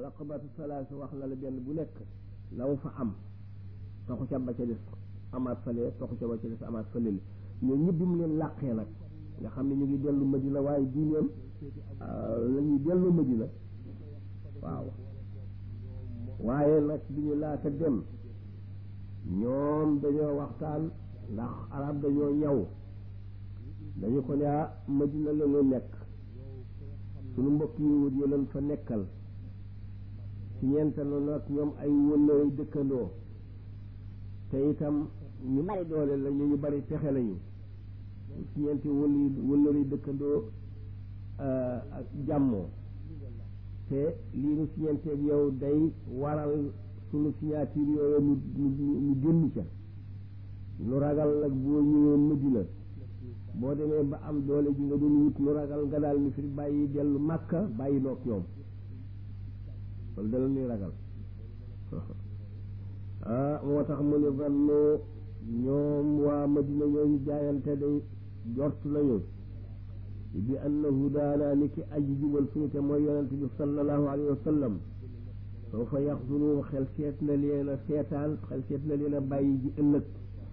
raqabatu salaasa wax na la benn bu nekk law fa am toxu ca ba ca des amaat fële toxu ca ba ca des amaat fële ñoo ñëpp bi mu leen làqee nag nga xam ne ñu ngi dellu Madina waaye diineem la ñuy dellu Madina waaw waaye nag bi ñu laata dem ñoom dañoo waxtaan ndax arab dañoo ñaw dañu ko ne ah Madina la ñu nekk suñu mbokk yi wut yi leen fa nekkal ci ñeenta la nag ñoom ay wëllëre dëkkandoo te itam ñu bari doole la ñu ñu bari pexe lañu ci ñeenti wël wëllëre dëkkandoo ak jàmmoo te lii nu siñenteeg yow day waral sunu signature yooyu nu nu génn ca nu ragal nag boo ñëwee Madina boo demee ba am doole ji nga doon wut nu ragal nga daal ni fi bàyyi dellu Màkka bàyyi noog ñoom loolu dala nuy ragal ah moo tax mu ne vanno ñoom waa Madina ñooñu jaayante day jort nañu bi annahu daana ni ki aji jubal suñu te mooy yonente bi sallallahu alayhi wa sallam soo fa yaxzunu xel seet na leen a seetaan xel seet na leen a bàyyi ji ëllëg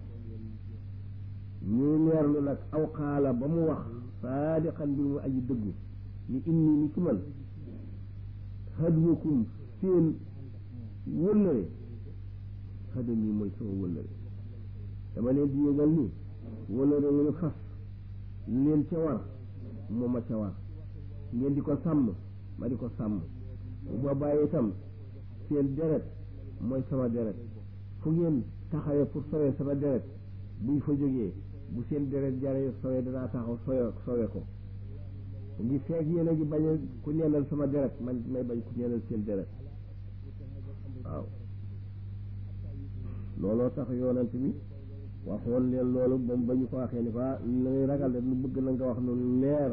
ñu leerlu nag aw xaala ba mu wax saadiqan bi mu aji dëggu ni inni ni ci man hadwakum seen wëllëre xadam yi mooy sama wëllëre dama leen di yëgal ni wëllëre wu ñu fas leen ca war moo ma ca war ngeen di ko sàmm ma di ko sàmm bu boobaa itam seen deret mooy sama deret fu ngeen taxawee pour sowee sama deret buñ fa jógee bu seen deret jaree sowee danaa taxaw sowe sowe ko ngi feeg yéen a ngi bañ a ku neenal sama deret man may bañ ku neenal seen deret waaw looloo tax yoonant bi waxoon leen loolu moom ba ñu ko waxee ni ko ah lay ragal de lu bëgg na nga wax noonu leer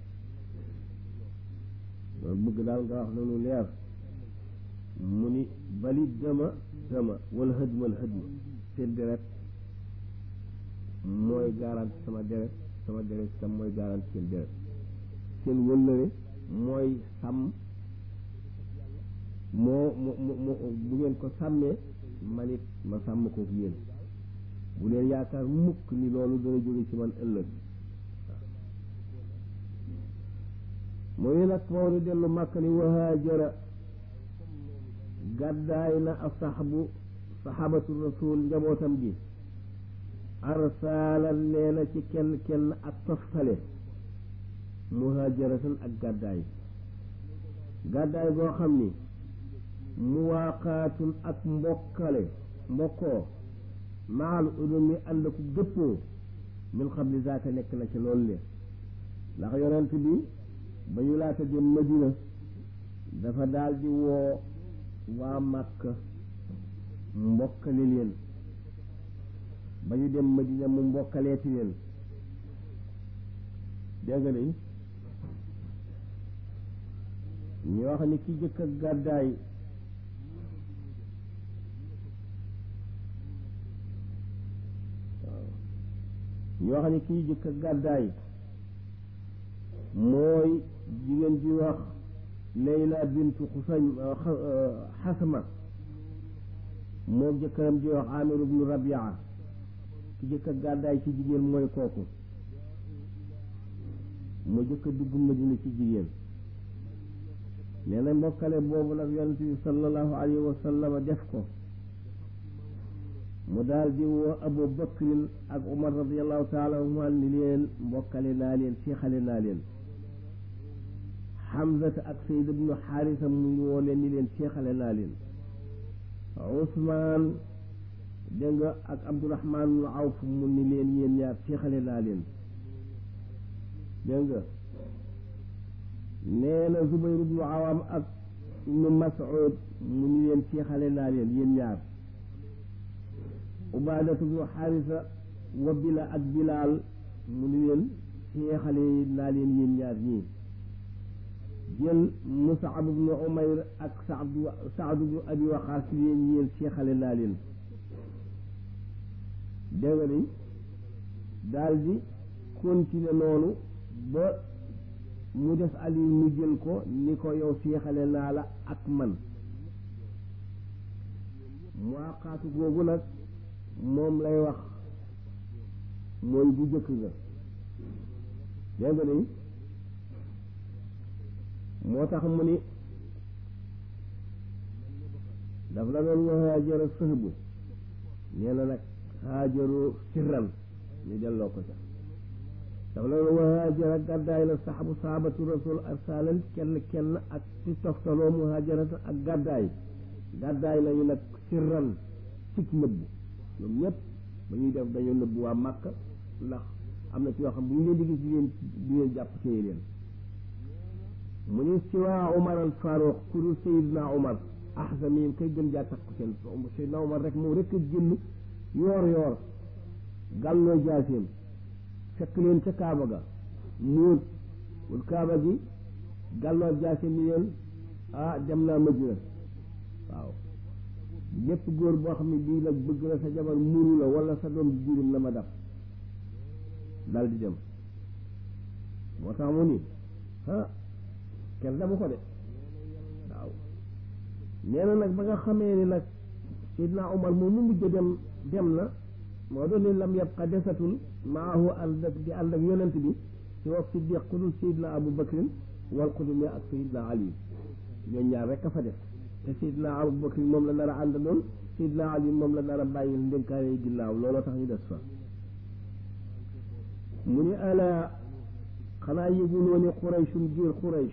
loolu bëgg daal nga wax noonu leer mu ni bali dama dama wala hëdmal hëdma seen deret mooy garanti sama deret sama deret tam mooy garanti seen deret seen wëllëre mooy sàmm moo mo mo bu ngeen ko sàmmee man it ma sàmm ko yéen bu leen yaakaar mukk ni loolu dana jóge ci man ëllëg mooy nag Maodo dellu màkk ni wahaajara gàddaay na asaxbu saxaabatu rasul njabootam gi arsaalan nee na ci kenn kenn ak toftale muhaajaratan ak gàddaay gàddaay goo xam ni muwaaqaatun ak mbokkale mbokkoo maal udumi ànd ku dëppoo min xabli zaaka nekk na ci loolu le ndax yonent bi ba ñu laata jëm Madina dafa daal di woo waa Màkka mbokkale leen ba ñu dem Madina mu mbokkaleeti leen dégg nga ni ñu wax ni ki jëkk ak gàddaay ñu wax ni kii jëkk ak gàddaay mooy jigéen ji wax Layla bintu Xusañ Xasma moo jëkkëram ji wax Amir ibnu Rabia ki jëkk ak gàddaay ci jigéen mooy kooku mu jëkk a dugg Madina ci jigéen nee na mbokkale boobu nag yonent bi sallallahu alayhi wa sallam def ko mu daal di woo Abu Bakrin ak Umar radiallahu taala anhuma ni leen mbokkale naa leen seexale naa leen Hamzata ak Sayd ibnu Xaarisa mu woo leen ni leen seexale naa leen Ousmane dégg nga ak Abdourahman ibnu Awf mu ni leen yéen ñaar seexale naa leen dégg nga nee na Zubayr ibnu Awam ak ibnu Mas'ud mu ni leen seexale naa leen yéen ñaar ubaadatu bnu xaarisa wa bila ak bilaal mu ni leen seexale naa leen yéen ñaar ñii jël musaab bnu umayr ak saadu saadu bnu abi waqaas leen yéen seexale naa leen dégg nga ni daal di continuer noonu ba mu des ali mu jël ko ni ko yow seexale naa la ak man mu àqaatu googu nag moom lay wax mooy bu jëkk nga dégg nga ni moo tax mu ni daf la doon wa haajara sëhbu nee na nag haajaru sirran ñu delloo ko ca daf la doon wa haajara gàddaay la saxabu sahabatu rasul arsalan kenn kenn ak ci toftaloo mu haajarata ak gàddaay gàddaay lañu nag sirran cig nëbbu ñoom ñëpp ba ñuy def dañoo nëbbu waa Màkka ndax am na ci yoo xam bu ñu leen di gis di leen di leen jàpp téye leen mu ni siwaa Umar al Faruq ku dul Seydina Umar ahzami kay gën jaa takku seen Seydina Umar rek moom rek a génn yoor yoor gàlloo jaaseem fekk leen ca Kaaba ga muut wul Kaaba gi gàlloo jaaseem ni leen ah dem naa Madina waaw ñépp góor boo xam ne bii nag bëgg na sa jabar muru la wala sa doom jirim la ma dab dal di dem moo tax mu ni ah kenn damu ko de waaw nee na nag ba nga xamee ni nag Seydina Omar moom mu mujj dem dem na moo doon ni lam yabqa desatul maahu ànd ak di ànd ak yonent bi ci wax siddiq ku dul Seydina Abu Bakrin wal qudumi ak Seydina Ali ñoo ñaar rek a fa def te Seydina Abu Bakrin moom la nar a àndaloon Seydina Ali moom la nar a bàyyi ndénkaane yi ginnaaw looloo tax ñu des fa mu ni ala xanaa yëguloo ni Qurayshun giir Quraysh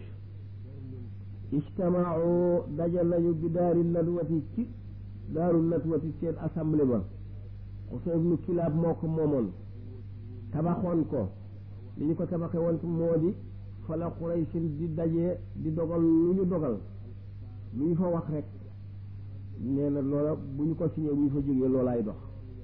ijtamaau dajal nañu bi daari nadwati ci daaru nadwati seen assemblée ba Xusay ibnu Kilaab moo ko moomoon tabaxoon ko li ñu ko tabaxee woon moo di fa la Qurayshin di dajee di dogal lu ñu dogal lu ñu fa wax rek nee na loola bu ñu ko signé bu ñu fa jógee loolaay dox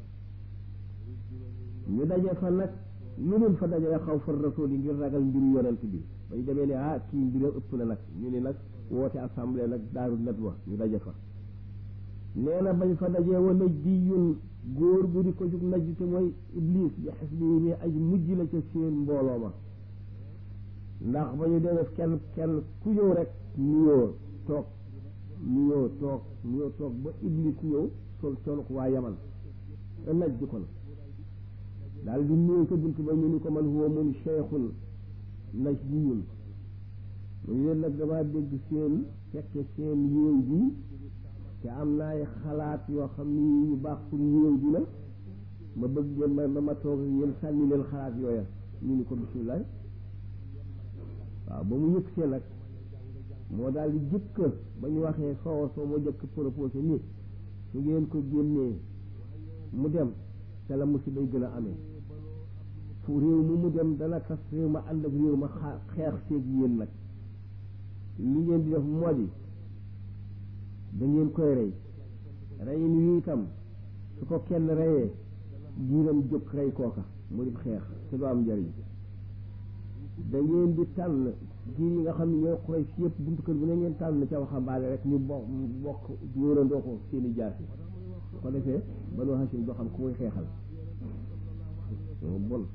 ñu daje fa nag lu dul fa dajee xaw fa rasul yi ngir ragal mbiru yonent bi ba ñu demee ne ah kii mbiram ëpp na nag ñu ni nag woote assemblée nag daaru nadwa ñu daje fa nee na bañ fa dajee wa naj di yun góor gu di ko jug naj te mooy iblis bi xes bi mi aj mujj la ca seen mbooloo ma ndax ba ñu demee kenn kenn ku ñëw rek nuyoo toog nuyoo toog nuyoo toog ba iblis ñëw sol sol ko waa yaman a naj di kon daal di nuyoo ca bunt ba ñu ni ko man huwa mun cheikhun naj di yun mu leen nag damaa dégg seen fekke seen yéew bi te am na ay xalaat yoo xam ni yu baax pour yéew bi la ma bëgg ngeen ma ma toog yéen sànni leen xalaat yooya ñu ni ko bisimilah waaw ba mu yëg see nag moo daal di jëkk ba ñu waxee soowa soo moo jëkk proposé ni su ngeen ko génnee mu dem te la musiba yi gën a amee fu réew mu mu dem dana tas réew ma ànd ak réew ma xaa xeex seeg yéen nag li ngeen di def moo di da ngeen koy rey reyin wi itam su ko kenn reyee giiram jóg rey kooka mu di xeex te du am njariñ da ngeen di tànn giir yi nga xam ne ñooy xurey si yëpp buntu kër bu ne ngeen tànn ca waxambaane rek ñu bokk bokk wóorandoo ko seeni jaasi su ko defee banu Hashim doo xam ku muy xeexal moo bon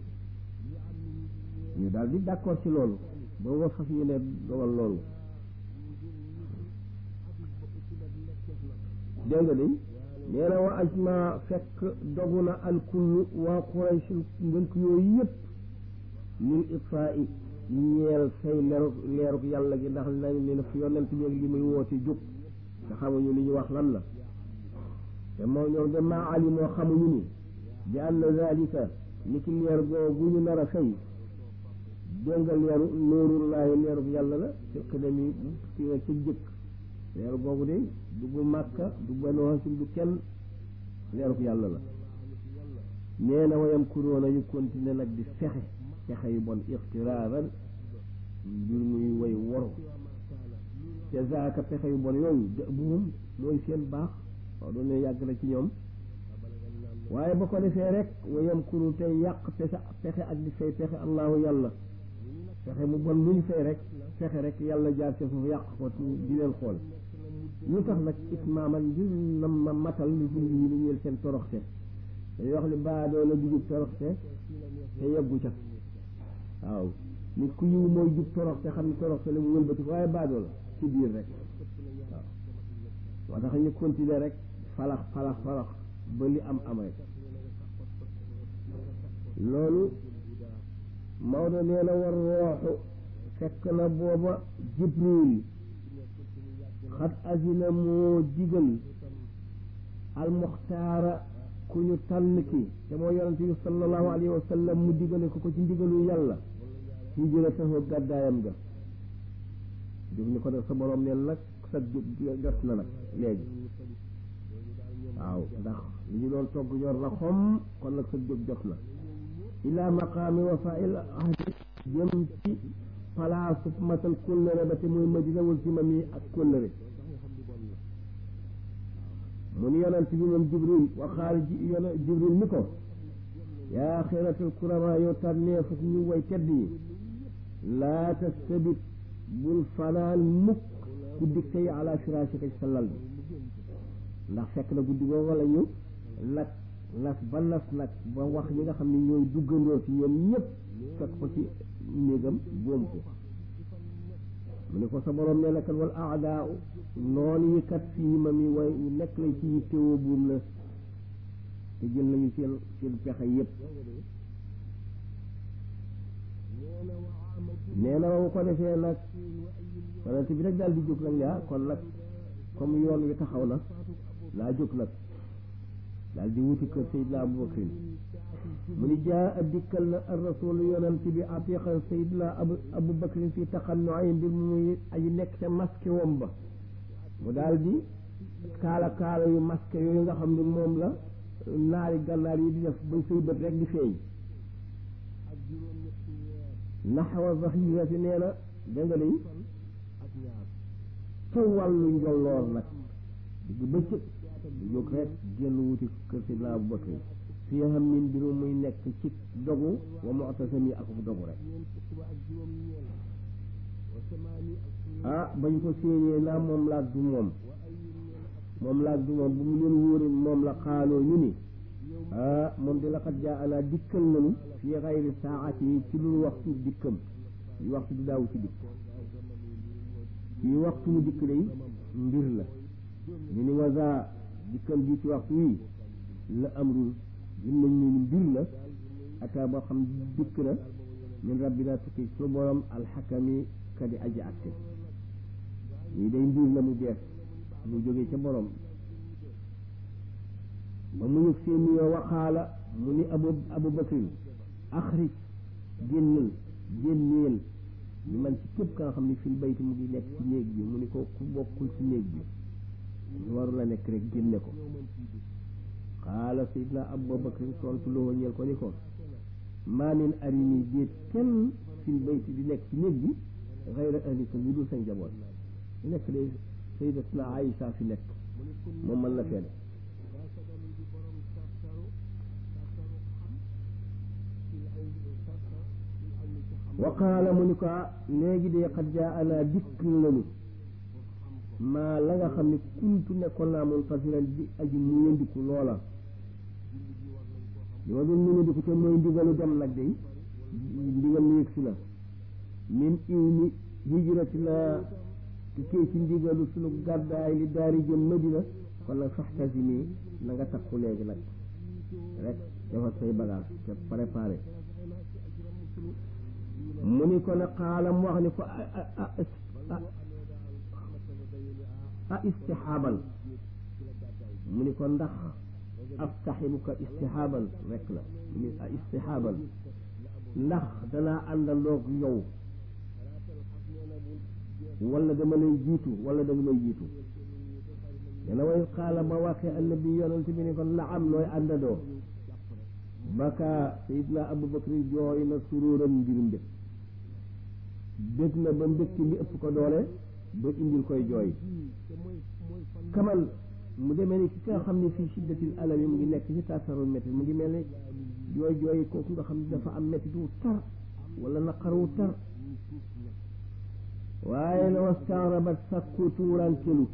ñu daal di d'accord ci loolu ba nga fas yéene dogal loolu dégg nga de nee na wa ajma fekk dogu na alkullu waa Quraysh ngënk yooyu yëpp lil itfaa i ñeel say leeruk leeruk yàlla gi ndax nañ leen fi yonent bi ak li muy woote jóg te xamuñu li ñu wax lan la te moo ñoom de maa ali moo xamuñu ni bi anna zalika ni ki leer googu ñu nar a fay dégg nga leeru noorullaahi leeruk yàlla la ci xidami ci nga ci jëkk leeru googu de du bu màkka du banu hasim du kenn leeruk yàlla la nee na wayam kuróona yu continuer nag di fexe fexe yu bon ixtiraaran mbir muy way woru te zaaka pexe yu bon yooyu buum mooy seen baax waaw doon ne yàgg na ci ñoom waaye ba ko defee rek wayam kuru tey yàq pexe pexe ak di fay pexe allahu yàlla fexe mu bon lu ñu fay rek fexe rek yàlla jaar ci foofu yàq ko di leen xool lu tax nag itmaaman ngir na ma matal lu dund yi lu ñeel seen toroxte dañuy wax ni baadoo la dugub toroxte te yeggu ca waaw nit ku yiw mooy jub torox te xam ne torox te la mu wëlbati waaye baadoo la ci biir rek waaw moo tax ñu continuer rek falax falax falax ba li am am rek loolu Maodo nee na war rooxu fekk na booba Jibril xat azina moo digal almuxtaara ku ñu tànn ki te moo yonente bi sallallahu alayhi wa sallam mu digale ko ko ci ndigalu yàlla hijratahu gàddaayam ga jóg ni ko def sa borom neen nag sa jóg jot na nag léegi waaw ndax li ñu doon togg ñor na xom kon nag sa jóg jot na ila maqaami wafail ahdi jëm ci palaasu matal kóllëre ba te muy madina wal ci mam yi ak kóllëre mu ni yonent bi moom jibril waxaal yon jibril ni ko yaa xiratal kurama yow tànneefu ñu way tedd yi laa tastabit bul fanaan mukk guddi tey ala firaasika ci sa lal bi ndax fekk na guddi googu la ñu nag nas ba nas nag ba wax ñi nga xam ne ñooy duggandoo ci ñoom ñëpp fekk ko ci néegam boom ko mu ne ko sa borom nee na kat wal aadaa noonu yi kat fii ma mi way nekk lañ ci yittewoo buum la te jël nañu seen seen pexe yëpp nee na ba ko defee nag yonent bi rek daal di jóg nag yaa kon nag comme yoon wi taxaw na laa jóg nag daal di wuti kër Seydina Abubakrin mu ni jaa a dikkal na ar rasul yonent bi atiqan Seydina Abu Abubakrin fii taxannu ay mbir mu muy aji nekk ca masque wom ba mu daal di kaala kaala yu masque yooyu nga xam ne moom la naari gànnaar yi di def ba say bët rek di feeñ naxwa zahirati nee na da nga day ca wàllu njolloor nag digg bëccëg du jóg rek génn wuti kër Seydina Abu Bakr fii xam min mbiru muy nekk ci dogu wa mu'tasami ak dogu rek ah bañ ko séenee naa moom laag du moom moom laag du moom bu mu leen wóore moom la xaaloo ñu ni ah moom di laqad jaa ana dikkal nañu fii xayri saati yi ci lu waxtu dikkam yi waxtu du daaw ci dikk yi waxtu mu dikk day mbir la ñu ni wasa dikkam bi ci waxtu wi la amrul gën nañ ñu mbir la ata boo xam dikk na min rabbina tukki su borom alxakami kadi aji atte ñii day mbir la mu bees mu jógee ca borom ba mu ñu seen nuyoo waxaala mu ni abu abu bakrin axrij génnal génneel ñu man ci képp ka nga xam ne fil bayti mu ngi nekk ci néeg bi mu ni ko ku bokkul ci néeg bi ñu waru la nekk rek génne ko xaala sayidna abu bakrin tontu loo ñeel ko ni ko maa min arini déet kenn fil bayti di nekk ci néeg bi xayra ahlika lu dul sa njaboot ñu nekk de sayidatuna Aïsa fi nekk moom mën na fenn wa qaala mu ni ko léegi de xat jaa ana dikk lanu maa la nga xam ne kuntu nekkoon naa muntasiran di aji mu yëndiku loola li ma doon mu yëndiku te mooy ndigalu dem nag de ndigal lu yëgsi la min iw ni hijrati la tukkee ci ndigalu sunu gàddaay li daari jëm Madina kon nag faxtasimi na nga takku léegi nag rek defar say bagage te préparé mu ni ko ne xaala mu wax ni ko a istixaaban mu ni ko ndax astaxibuka istixaaban rek la mu ni a istixaaban ndax danaa àndandoog yow wala dama lay jiitu wala dama lay jiitu dana way xaala ba waxee annabi yonent bi ni ko naam nooy àndandoo baka sayidna abubakar jooy na suróoram ngir mbég bég na ba mbégte mi ëpp ko doole ba indil koy jooy kaman mu demee ni ki nga xam ne fii shiddatil alami mu ngi nekk ci tasarul métti mu ngi mel ni jooy jooy kooku nga xam ne dafa am métti wu tar wala naqar wu tar waaye na wastaarabat sakku tuurankelu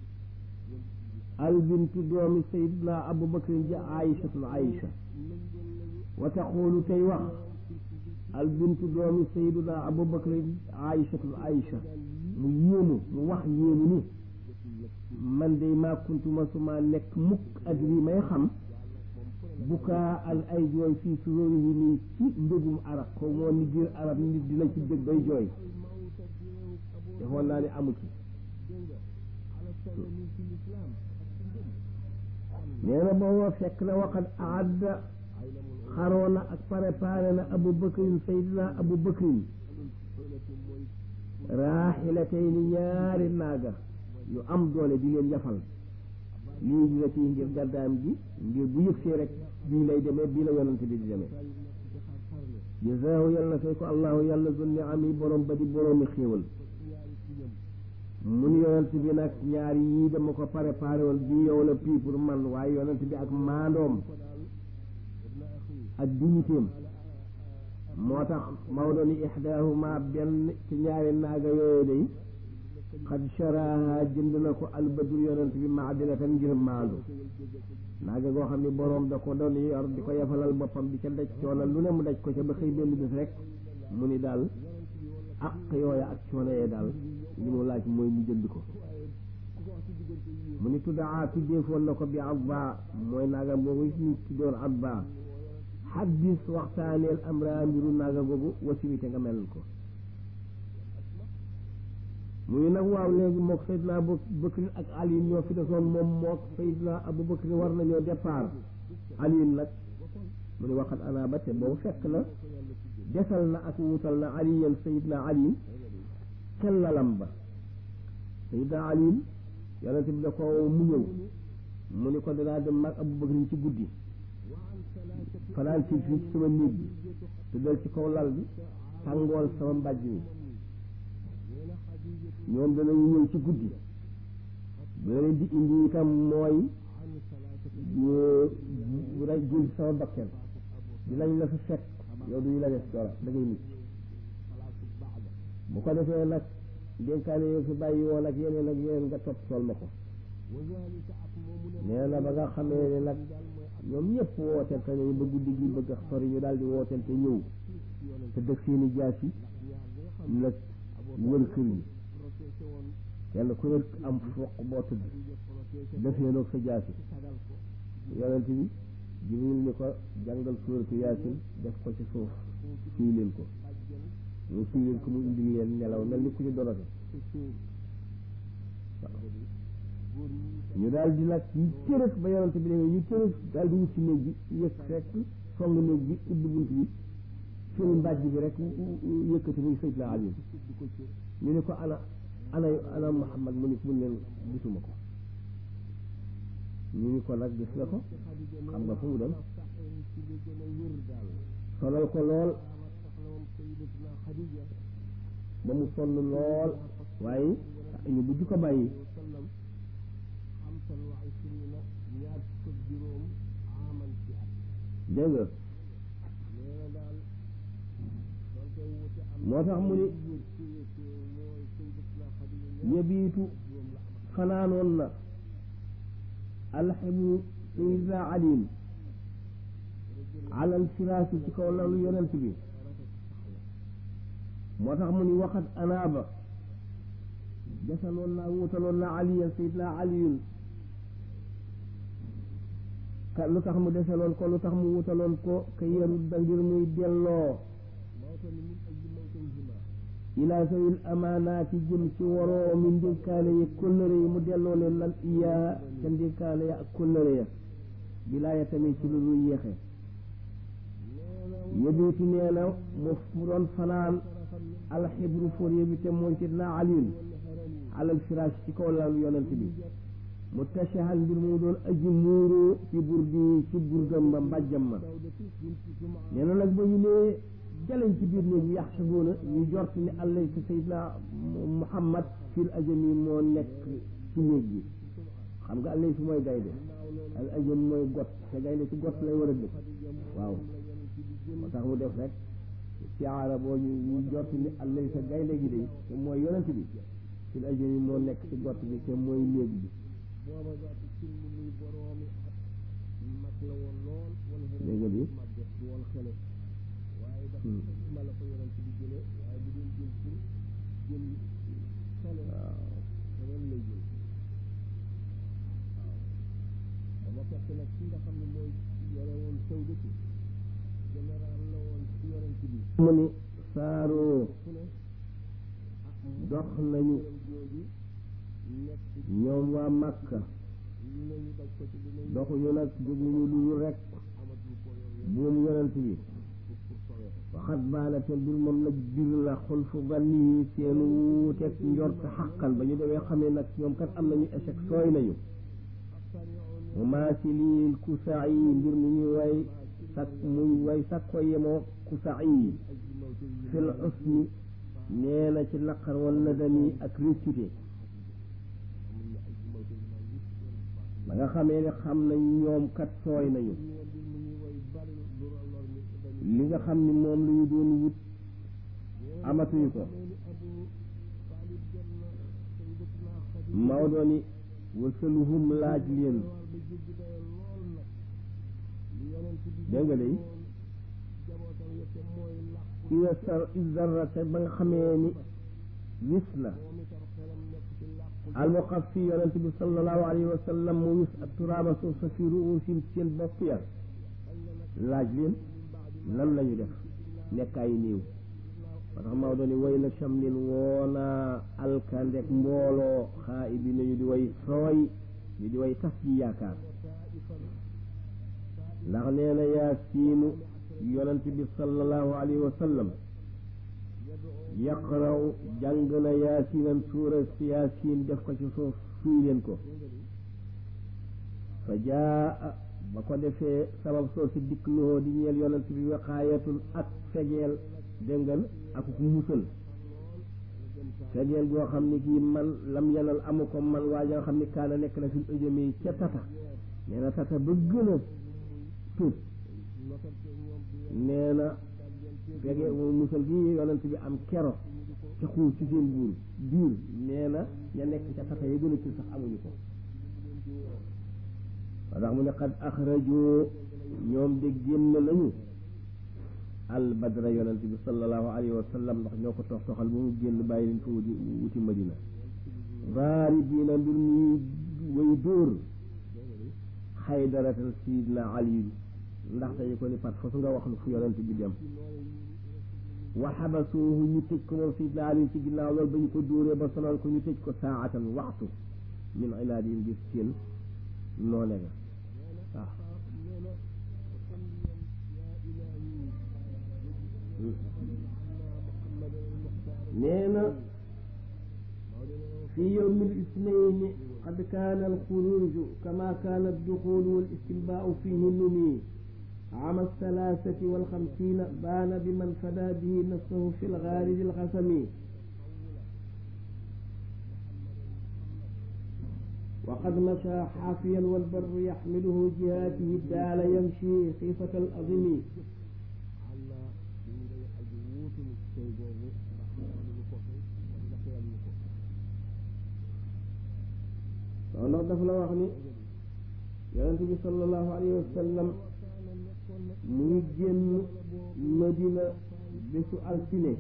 albintu doomi sayidna abubakar ja aïchatul aïcha wa taqulu tey wax al bintu doomi sayduna abubakar aïchatul aïcha mu yéemu mu wax yéemu ni man day maa kuntuma suma nekk mukk ak lii may xam bukaa al ay jooy fii suróori yi nii ci mbégum arab ko moo ni biir arab nit dina ci dëgg bay jooy defoon naa ni amu ci nee na booba fekk na waxat aadda xaroona ak préparé na abu bakrin saydina abu bakrin raaxilatay ni ñaari naaga yu am doole di leen yafal lii dina ci ngir gàddaam gi ngir bu yëgsee rek bii lay demee bii la yonante bi di demee jazaahu yàlla na fay ko allahu yàlla zunni ami borom ba di boroomi xéewal mun yonent bi nag ñaari yii dama ko préparé woon bii yow la pii pour man waaye yonent bi ak maandoom ak dignitéem moo tax Maodo ni ixdaahuma benn ci ñaari naaga yooyu day xad sharaha jënd na ko albadul yonent bi maadilatan ngir maandu naaga goo xam ne boroom da ko doon yor di ko yafalal boppam di ca daj coono lu ne mu daj ko ca ba xëy benn bés rek mu ni daal ak yooya ak coono yee daal li mu laaj mooy mu jënd ko mu ni tuddaa tuddeefoon na ko bi abba mooy naaga boobu ñu tuddoon abba xaddis waxtaaneel am raa mbiru naaga googu wasiwite nga melal ko muy nag waaw léegi mook Seydina Abu Bakrin ak Ali ñoo fi desoon moom mook Seydina Abu Bakrin war nañoo départ Ali nag mu ni waxat ana ba te boobu fekk na desal na ak wutal na aliyan Seydina Ali kellalam ba Seydina Ali yonente bi da ko mu ñëw mu ni ko dinaa dem mag Abu Bakrin ci guddi fanaan ci fii ci sama néeg bi te dal ci kaw lal bi tàngool sama mbàjj mi ñoom danañu ñëw ci guddi dana leen di indi itam mooy raj jël sama bakken dinañ la fi fekk yow duñu la def dara da ngay mucc bu ko defee nag dénkaane yow fi bàyyi woon ak yeneen ak yeneen nga topp sol ma ko nee na ba nga xamee ne nag ñoom ñëpp wootente nañu ba guddi gi bëgg a sori ñu daal di wootente ñëw te dëkk seeni jaas yi nag wër kër yi kenn ku nekk am foq boo tëdd defee noog sa jaasi yonent bi jibril ni ko jàngal suuratu yaasin def ko ci suuf fii leen ko ñu fii leen ko mu indi leen nelaw mel ni ku ñu dorote ñu daal di nag ñu tërëf ba yonent bi demee ñu tërëf daal di wut ci néeg bi yëg fekk song néeg bi ubbi bunt bi fil mbàjj bi rek yëkkati muy sëy la Ali ñu ne ko ana ana ana Muhammad mu ni mun leen gisuma ko ñu ni ko nag gis nga ko xam nga fu mu dem sonal ko lool ba mu sonn lool waaye ñu bujj ko bàyyi dégg nga moo tax mu ni yebiitu fanaanoon na alxibu sayidna alim alal firaasi ci kaw lalu yonent bi moo tax mu ni waxat anaaba desaloon naa wutaloon na aliyan sayidna aliyun ka lu tax mu desaloon ko lu tax mu wutaloon ko ka yarut da ngir muy delloo ilaa sawil amaanaati jëm ci waroo mi ndénkaane yi kóllëre yi mu delloo leen lan iyaa ca ndénkaane ya ak kóllëre ya bilaaya tamit ci lu dul yéexe yebiitu nee na mu doon fanaan alxibru fóorye bi te mooy sidna aliyun alal firaas ci kaw lalu yonent bi mu tashahan mbir mu doon aji muuru ci burdi ci burdam ba mbàjjam ma nee na nag ba ñu nee jaleñ ci biir néeg bi yaxsabuuna ñu jort ni allay sa sayidna muhammad fil ajami moo nekk ci néeg bi xam nga allay si mooy gaynde al ajam mooy got te gaynde ci got lay war a dëkk waaw moo tax mu def rek ci arab boo ñu ñu jort ni allay sa gaynde gi de te mooy yonent bi fil ajami moo nekk ci got bi te mooy néeg bi dégg nga bi waaye dafa ma la ko yonent bi jëlee waaye bu doon jël pour jël xale keneen lay jël waaw dama fekk nag ki nga xam ne mooy yore woon sawdatu général la woon ci yonent bi mu ni saaroo fu ne dox nañu jooju nekk ñoom waa Makka ñu ne ñu daj ko ci dinañ doxuñu nag jóguñu lu dul rek amatul ko yor buum yonent bi pour pour sowee ko waxat baana te mbir moom nag bir la xul fu ganni seen wuuteeg njort xaqan ba ñu demee xamee nag ñoom kat am nañu échec sooy nañu mu maasilil kusaa yi mbir mu ñuy way sak muy way sakko yemoo kusaa yi fil usni nee na ci naqar wala dani ak réccute ba nga xamee ne xam nañ ñoom kat sooy nañu li nga xam ni moom la ñu doon wut amatuñu ko Maodo ni wasaluhum laaj leen dégg nga day ida sar izarrate ba nga xamee ni wis na almuqaffi yonent bi sallallahu alayhi wa sallam mu wis ak turaaba suuf sa fi ruusim seen bopp ya laaj leen lan lañu def nekkaay néew ba tax Maodo ni way na chamlin woona alkandek mbooloo xaa ibi nañu di way sooy ñu di way tas ji yaakaar ndax nee na yaasiinu yonent bi sallallahu alayhi wa sallam yaqraw jàng na yaasiinan suura si yaasiin def ko ci suuf suy leen ko fa jaa ba ko defee sabab soo si dikk loo di ñeel yonent bi waqaayatun ak fegeel déngal ak ku musal fegeel goo xam ni kii man lam yanal amu ko man waa nga xam ni kaana nekk na fi ëjëmee ca tata nee na tata ba gën a tuut nee na fegeel musal gi yonent bi am kero ca xuur ci seen buur biir nee na ña nekk ca tata ya gën a tuut sax amuñu ko wa tax mu ne xad axrajoo ñoom de génn nañu al badra yonent bi sallallahu alayhi wa sallam ndax ñoo ko tox toxal ba mu génn bàyyi leen fa wuti wuti madina vaari diina mbir muy way dóor xaydaratal sidna ali ndax dañu ko ni pat fa su nga wax lu fu yonent bi dem wa xabasuuhu ñu tëj ko moom sidna ali ci ginnaaw loolu ba ñu ko dóoree ba sonal ko ñu tëj ko saatan waxtu min ilaadihim gis seen noone nga waaw nee na fi yowmi lisnayni qad kaana alxuruju kama kaana adduxulu walistinbaau fihi numi عام الثلاثة والخمسين بان بمن فدى به نفسه في الغارج الخسم وقد مشى حافيا والبر يحمله جهاته الدال يمشي خيفة الأظم ndax daf la wax ni yonente bi sallallahu alayhi wa sallam mu ngi génn Madina bésu altine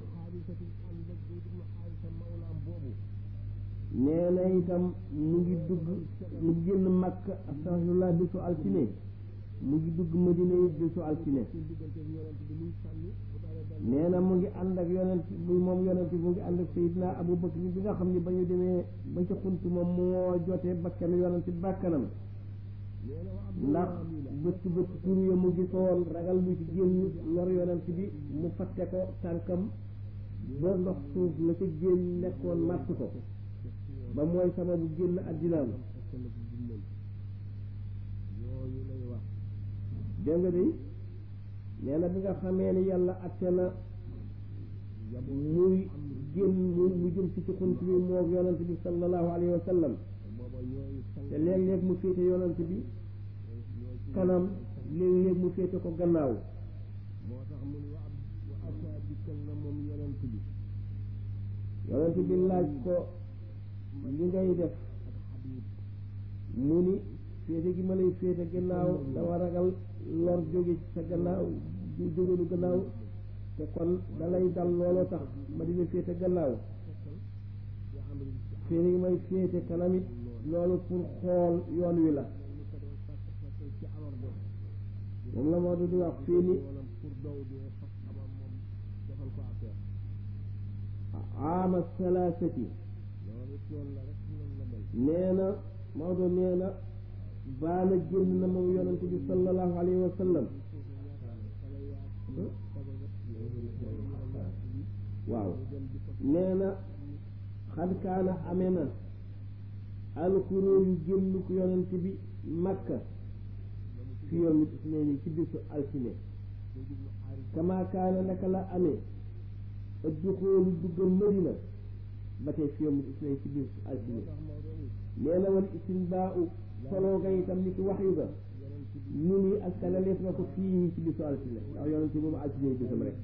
nee na itam mu ngi dugg mu ngi génn Makka astaghfirullah bésu altine mu ngi dugg Madina yi bésu altine nee na mu ngi ànd ak yonent bi moom yonent bi mu ngi ànd ak Seydina Abu Bakr bi nga xam ni ba ñu demee ba ca xunt moom moo jotee bakkanu yonent bi bakkanam ndax bët bët tur ya mu gisoon ragal mu ci génn lor yonent bi mu fatte ko tànkam ba ndox suuf la ca génn nekkoon màtt ko ba mooy sababu génn addinaam dégg nga de nee na bi nga xamee ni yàlla atte na muy génn mu mu jëm si ci xunt bi moo yonent bi sallallahu alayhi wa sallam te léeg-léeg mu féete yonent bi kanam léeg-léeg mu féete ko gannaaw moo tax mu ne wa wa asa dikkal na moom yonent bi yonent bi laaj ko li ngay def mu ni féete gi ma lay féete gannaaw dama ragal lor jóge ci sa gannaaw jóge lu gannaaw te kon dalay dal looloo tax ma dina féete gannaaw fii ni may féete kanamit loolu pour xool yoon wi la moom la moo di wax fii ni aama salaasati nee na Maodo nee na baana génn na moom yonente bi sallallahu alayhi wa sallam waaw nee na xad kaana amee na alxuróor yu génn ko yonente bi makka fi yoom it isneeni ci bisu altine kama kaana naka la amee adduxoolu duggal madina ba tey fi yoom it isneeni ci bisu altine nee na wal isin baa u soloo ga itam ni ki wax yu ga nu ni askanaleef na ko fii ci bisu altine ndax yonente moom altine bisam rek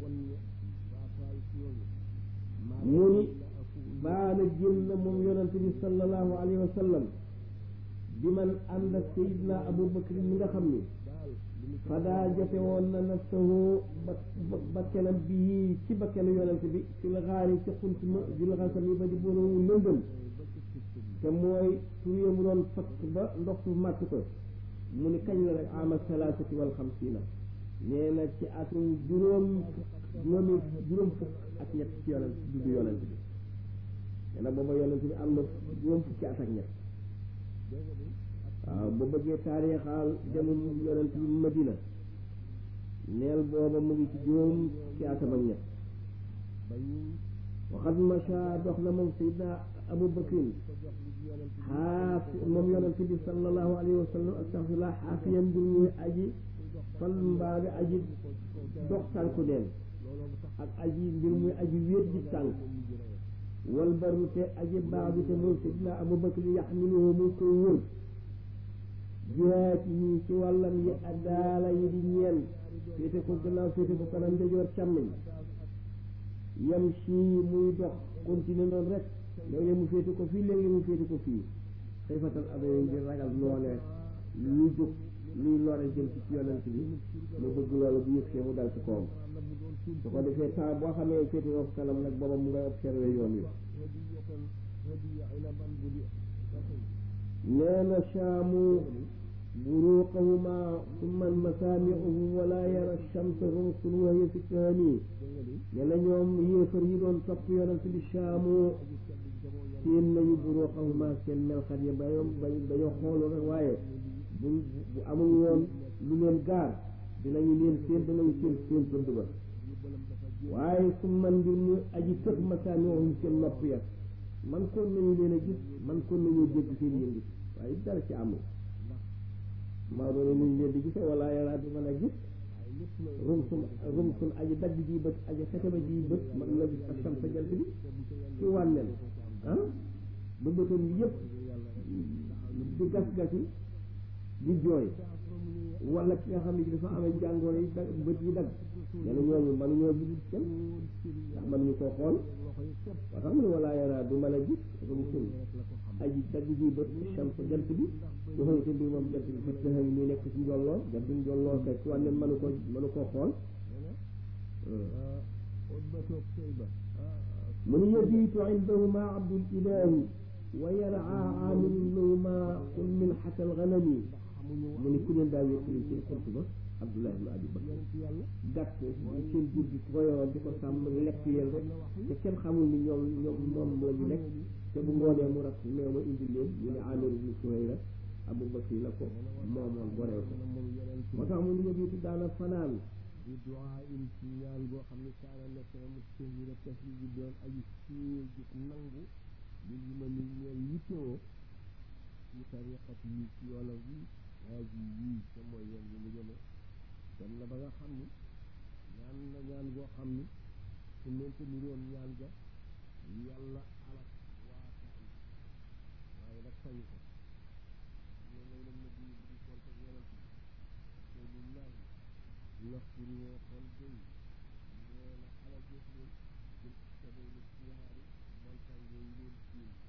mu ni baana génn moom yonente bi sallallahu alayhi wa sallam bi man ànd ak sayidna abu bakri mi nga xam ni fadaa jafe woon na nafsahu ba bakkenam bii ci bakkenu yonente bi fil xaari ci xunt ma jul xasami ba di bonowu lëndëm te mooy tur mu doon fakk ba ndox su màtt ko mu ni kañ la rek ama salaasati wal xamsiina nee na ci atum juróom juróomi juróom fukk ak ñett ci yonent juddu yonent bi nee na booba yonent bi am na juróom fukki at ak ñett waaw ba bëggee taarixaal demum yonent bi Madina neel booba mu ngi ci juróom fukki atam ak ñett waxat macha dox na moom Seydina Abu Bakrin xaafi moom yonent bi sallallahu alayhi wa sallam astaxfirullah xaafiyan mbir muy aji fal mbaa bi aji dox tànku neen ak aji mbir muy aji wéet ji tànk wal baru te aji baax bi te moom Seydina Abu Bakrin yaxmiluhu mu koy wër jihaat yi ci wàllam yi addaala yi di ñeen féete ko gannaaw féete ko kanam ndejoor càmmiñ yam si muy dox continuer noonu rek léeg-léeg mu féete ko fii léeg-léeg mu féete ko fii xëy fatal adoyo ngir ragal noonee luy jóg luy lore jëm ci ci yonent bi mu bëgg loolu bu yëg see mu dal ci kawam su ko defee temps boo xamee féete ko kanam nag booba mu ngay observé yoon wi nee na shaamu buruqahuma summa masaamiuhum wala yara shamsa rumsun wa hiya fi kahani nee na ñoom yéefar yi doon topp yonent bi shaamu seen nañu buruqahuma seen melxat ya ba ñoom ba dañoo xoolu rek waaye bu bu amul woon lu leen gaar dinañu leen seen dinañu seen seen pënd ba waaye summa mbir mu aji tëx masaamiuhum seen nopp ya man kon nañu leen a gis man kon nañu dégg seen yëngu waaye dara ci amul maa doon nañu leen di gise wala yaraa bi mën a gis rumsun rumsun aji dagg ji bët aji xetaba ji bët man la gis ak sam sa jant bi ci wànneen ah ba bëtam yi yëpp di gas-gasi di jooy wala ki nga xam ne dafa amee jàngoro yi dag bët yi dagg nee na ñooñu mënuñoo gis kenn ndax mënuñu koo xool waa xam ne wala yaraa du mën a gis rumsun aji dagg ji bët sam sa jant bi waxoy te mbir moom jant bi fa tëxam muy nekk ci njolloo jant bi njolloo kay ku wànneen mënu ko mënu koo xool mu ni yabiitu indahuma abdul ilahi wa yar'a aamilun lahuma qul min xatal ganami mu ni ku leen daa wéttali ci xont ba abdullah ibn abi bakr gàtt seen jur gi ko yoroon di ko sàmm lekk yéen rek te kenn xamul ni ñoom ñoom moom la ñu lekk te bu ngoonee mu rat meew ma indi leen ñu ne amir ibn suhayra abu bakr la ko moomoon goreel ko moo tax mu ni yabiitu daana fanaan di duwaa in ci ñaan boo xam ne kaana nekk na mu tëhira tafli bi doon aji siiwee gis nangu li li ma ni ñeen yittewoo ci tariqat yi ci yoonam bi waaji yii te mooy yoon bi mu jëme dem na ba nga xam ni ñaan na ñaan boo xam ni su mente ni roon ñaan ga yàlla alak waataan waaye nag sañu ko ne lay lam na bi di konte yonent bi rasulillahi laxturi woo xool day nee na ala jëf leen jël sabay la siyaari montagne yooyu leen siin